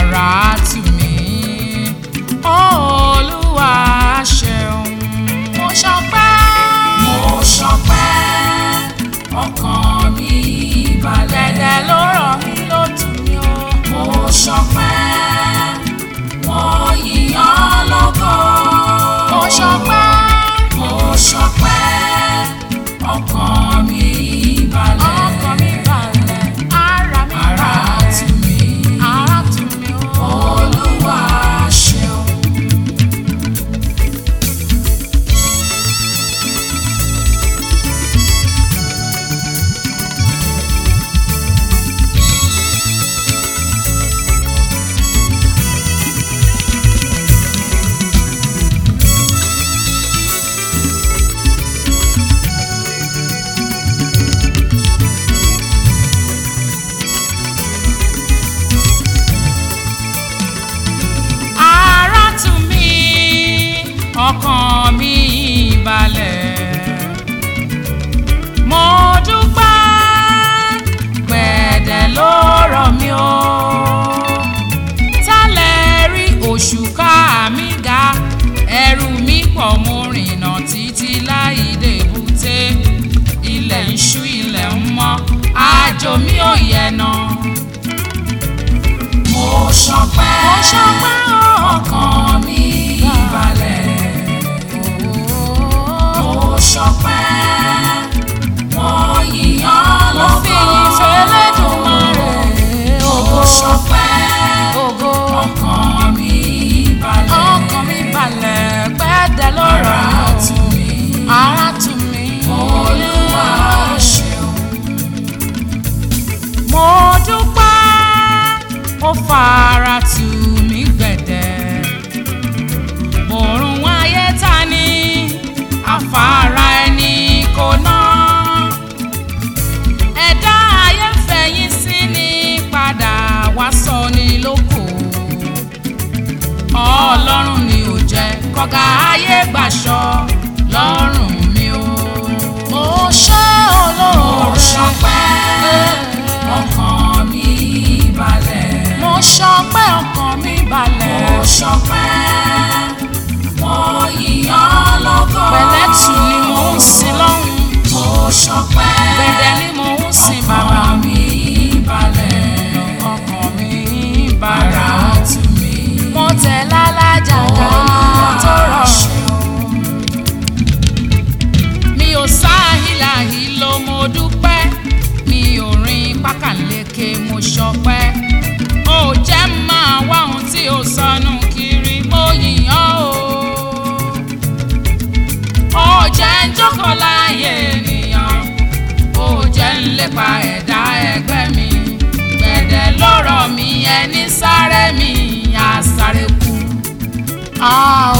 ara tù mí olúwa ṣeun mo ṣọpẹ́ mo ṣọpẹ́ ọkàn mi balẹ̀. dẹ̀dẹ̀ ló rọ̀ mí ló tù mí o mo ṣọpẹ́ wọ́n yíyan lógo. mo ṣọpẹ́ mo ṣọpẹ́ ọkàn mi balẹ̀. ọkàn mi balẹ̀ ara mi ara balẹ̀ tù mí ara tù mí o olúwa ṣeun. ara tù mí ọkàn mi balẹ̀ mo dúpẹ́ gbẹ̀dẹ̀ ló rọ̀ mí o tálẹ̀ rí oṣù ká mi ga ẹrù mi pọ̀ mo rìnà títí láì débùté ilẹ̀ ń ṣú ilẹ̀ ń mọ́ àjò mi ò yẹnà mo ṣọpẹ́ mo ṣọpẹ́ o. ọkàn mi balẹ̀. mo ṣọpẹ́ wọ́n yíyan mo fi lógo. yìn fẹ́lẹ́dùmarè mo ṣọpẹ́ ògo ọkàn mi balẹ̀. ọkàn mi balẹ̀ pẹ́ẹ́dẹ́ lọ́rọ̀ ara tù mí ara tù mí olúwa ṣeun. mo dúpẹ́ ó fara tù mí gbẹ̀dẹ̀ òrùn ayé ta ni afárá ẹni kò ná ẹ̀dá ayé ń fẹ̀yìn sí ni padà wá sọ ni lóko ọlọ́run ni ò jẹ́ kọ́gà ayé gbàṣọ lọ́rùn mi o mo ṣe mo olóore ṣọpẹ́ ọkàn mi balẹ̀. mo ṣọpẹ́ ọkàn mi balẹ̀ mo ṣọpẹ́ wọ́n yíyan lógo. pẹ̀lẹ́tù ni mò ń sin lọ́hùn mo ṣọpẹ́ gbẹ̀dẹ̀ ni mò ń sin bàbá ọkàn mi balẹ̀. ọkàn mi ara balẹ̀ tù mí mo tẹ̀ lálájà ká tó rọrùn. mi ò sáhìláhì ló mo dúpẹ́ mi ò rin pákàleke mo ṣọpẹ́ ó jẹ́ máa wá ohun tí ó sọnù kiri mo yìn ọ́ o ó jẹ́ ń jókòó láàyè ènìyàn ó jẹ́ ń lépa ẹ̀dá ẹgbẹ́ mi gbẹ̀dẹ̀ lọ́rọ̀ mi ẹni sáré mi á sáré kú. a ò